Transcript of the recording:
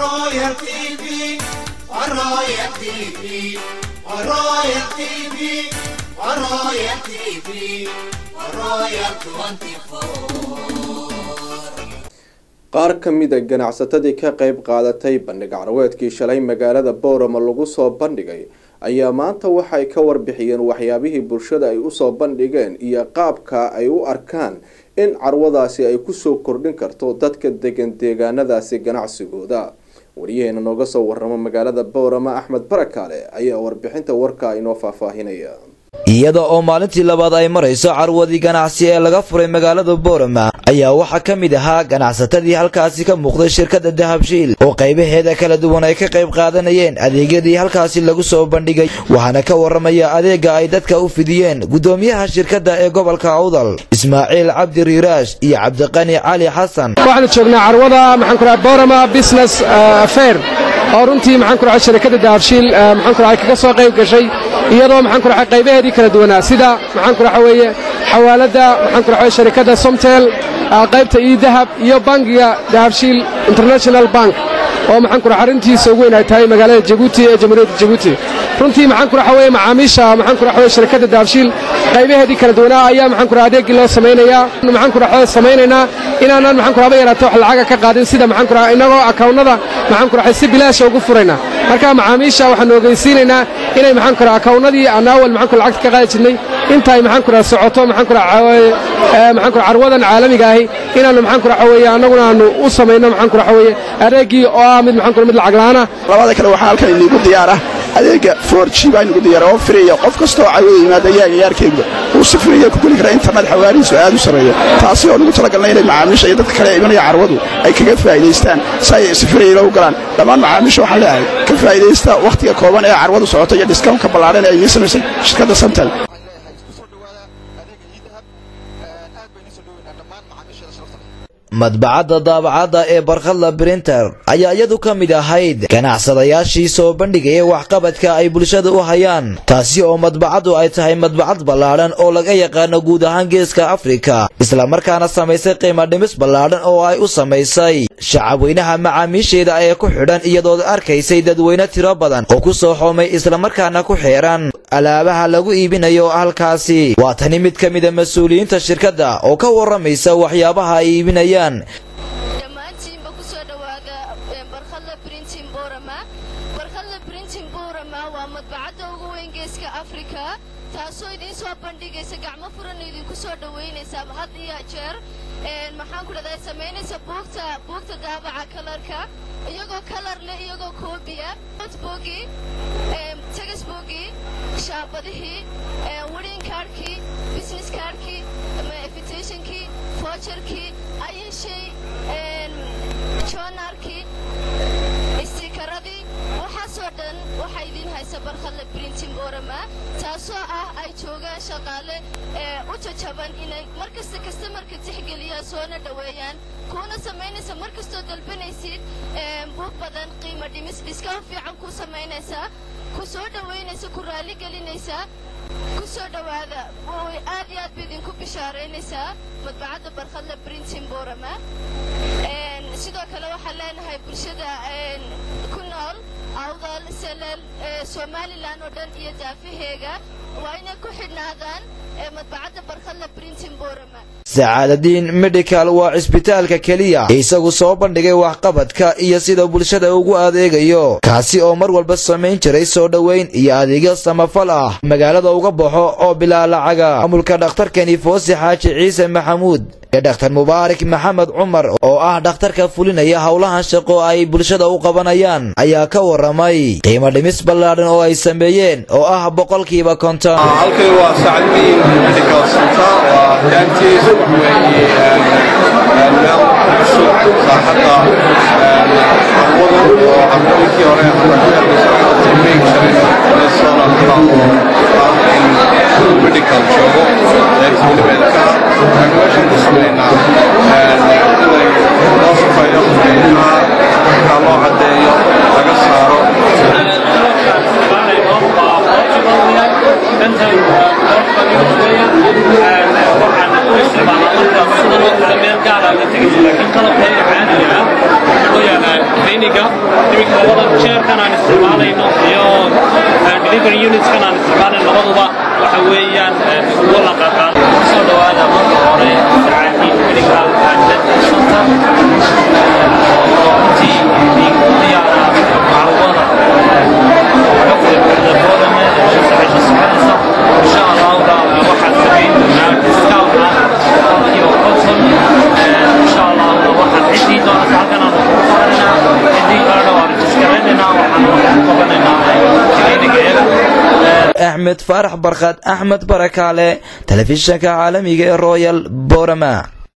Royal TV, Royal TV, Royal TV, Royal TV, Royal 24. qaar ka mida ganacsatadii ka qayb qaadatay bandhig carweedkii shalay magaalada boorama lagu soo bandhigay ayaa maanta waxay ka warbixiyeen waxyaabihii bulshada ay usoo bandhigeen iyo qaabka ay u arkaan in carwadaasi ay kusoo kordhin karto dadka degan deegaanadaasi ganacsigooda wariyaheena nooga soo waramo magaalada boorama axmed barakaale ayaa warbixinta warka inoo faahfaahinaya iyada oo maalintii labaad ay marayso carwadii ganacsi ee laga furay magaalada boorama ayaa waxaa ka mid ahaa ganacsatadii halkaasi ka muuqday shirkadda dahabshiil oo qaybaheeda kala duwan ay ka qayb qaadanayeen adeegyadii halkaasi lagu soo bandhigay waxaana ka waramaya adeega ay dadka u fidiyeen guddoomiyaha shirkadda ee gobolka awdal ismaaciil cabdi riiraash iyo cabdiqani cali xasan waxaanu joognaa carwada maxaan ku dhahay borama business fair oo runtii maxaan ku dhahay shirkadda dahabshiil maxaan ku dhahay kaga soo qayb gashay iyadoo maxaan ku dhahay qaybaheedii kala duwanaa sida maxaan ku dhahay weeye xawaaladda maxaan ku dhahay shirkadda somtel qaybta ii dahab iyo bangiga dahabshiil international bank oo maxaan ku dhahay arrintiisa ugu weyn ay tahay magaalada jabuuti ee jamhuuriyadda jabuuti runtii maxaan ku dhahay weeye macaamiisha maxaan ku dhahay weeye shirkadda dahabshiil qaybaheedii kala duwanaa ayaa maxaan ku dhahay adeegii loo samaynayaa maxaan ku dhahay samaynaynaa inaanan maxaan ku dhahay yaraato wax lacaga ka qaadin sida maxaan ku dhahay inagoo akawnnada maxaan ku dhahay si bilaasha ugu furayna marka macaamiisha waxaan ogeysiinaynaa inay maxaan ku dhahay akawnadii aan awal maxaan ku lacagta ka qaadi jirnay intaay maxaan ku dhahay socoto maxaan ku dhahay maxaan ku dhahay carwadan caalamiga ahi inaannu maxaan ku dhahay weeye annaguna aanu u samayno maxaan ku dhahay weeye adeegii oo ah mid maxaan ku dhahay mid lacag la'aana labada kale waxaa halkan iniigu diyaar ah adeega forg baa inugu diyaara oo firiya qof kastoo cawada yimaada yaaga yaarkeegba uu si firiya ku geli kara internet xawaarihiisu aad u sarreeyo taasi oo nugu talagalnay inay macaamiisha iyo dadka kale ee imanaya carwadu ay kaga faa'idaystaan si ay si firiya inoogu galaan dhammaan macaamiisha waxaan leeyahay ka faa'idaysta wakhtiga kooban ee carwadu socoto iyo dhiskawnka ballaadhan ee idiin samaysay shirkadda samtel madbacadda daabacadda ee barkhadla brinter ayaa iyadu ka mid ahayd ganacsadayaashii soo bandhigaya waxqabadka ay bulshada u hayaan taasi oo madbacaddu ay tahay madbacad ballaadhan oo laga yaqaano guud ahaan geeska afrika islamarkaana samaysay qiimo dhimis ballaadhan oo ay u samaysay shacabweynaha macaamiisheeda ee ku xidhan iyadood arkaysay dadweyne tiro badan oo ku soo xoomay islamarkaana ku xeeran alaabaha lagu iibinayo halkaasi waa tani mid ka mida mas-uuliyiinta shirkadda oo ka warramaysa waxyaabaha ay iibinayaan dhammaantiinba ku soo dhowaada barkhadla brintin borama barkhadla brintin borama waa madbacadda ugu weyn geeska afrika taasoo idiin soo bandhigaysa gacmo furan idinku soo dhowaynaysa had iyo jeer maxaan ku dhahdaa samaynaysa buugta buugta daabaca kalarka iyagoo kalar leh iyagoo koobiya noteboogi tegasboogii shaabadihii wedding kaarhkii business kaarhkii invitationkii voucherkii ayay shay joonarkii istikaradii waxaasoo dhan waxaa idiin haysa barkhadla brintin borama taasoo ah ay joogaan shaqaale ee u jajaban inay mar kasta kastamarka tixgeliyaan soona dhoweeyaan kuuna samaynaysa mar kastoo dalbanaysid buug badan qiimo dhimis dhiskawn fiican ku samaynaysaa ku soo dhowaynaysa ku raalli gelinaysaa ku soo dhowaada way aad iyo aad ba idinku bishaaraynaysaa madbacadda barkhadla brintin borama sidoo kale waxaan leenahay bulshada ku nool awdal selel somalilan oo dhan iyo daafaheega waa inay ku xidhnaadaan madbacadda barkhadla brintin borama sacaadadiin medical waa cisbitaalka keliya isagu soo bandhigay waxqabadka iyo sida bulshada ugu adeegayo kaasi oo mar walba samayn jiray soo dhoweyn iyo adeegyo samafal ah magaalada uga baxo oo bilaa lacaga maamulka dhakhtarkani foose xaaji ciise maxamuud iyo dhakhtar mubaarak maxamed cumar oo ah dhakhtarka fulinaya howlahan shaqo ay bulshada u qabanayaan ayaa ka waramay qiimo dhimis ballaadhan oo ay sameeyeen oo ah boqolkiiba konton halkani waa sacadiin medical center waa daantiis waxweeye meel cusub saaxadda carwada oo carwadikii hore meegi jiray sona oo ah in medical joogo qaybta welibeedka waxaynu meeshan ku sameynaa inay loo shaqeeyo qofkeenaha markaa loo caddeeyo laga saaro shaqeeya iminka labada jeerkan aan isticmaalayno iyo delivery unitskan aan isticmaalayno labaduba waxa weeyaan kuwo la qaqaado soo dhawaada marka hore sarcaakiin medical and dental center runtii idinku diyaara macluumada xogta buuxda boodame ee shan sacisho soconaysa insha allahuna waxaan samayn doonaa discount ah boqolkiiba konton insha allahuna waxaan ciddii doonata halkan aan ku qabanayna ciddii kalena waan rejiskaraynayna waxaan ku qabanaynaa clinigeeda axmed faarax barkhad axmed barakaale telefishanka caalamiga ee royal borama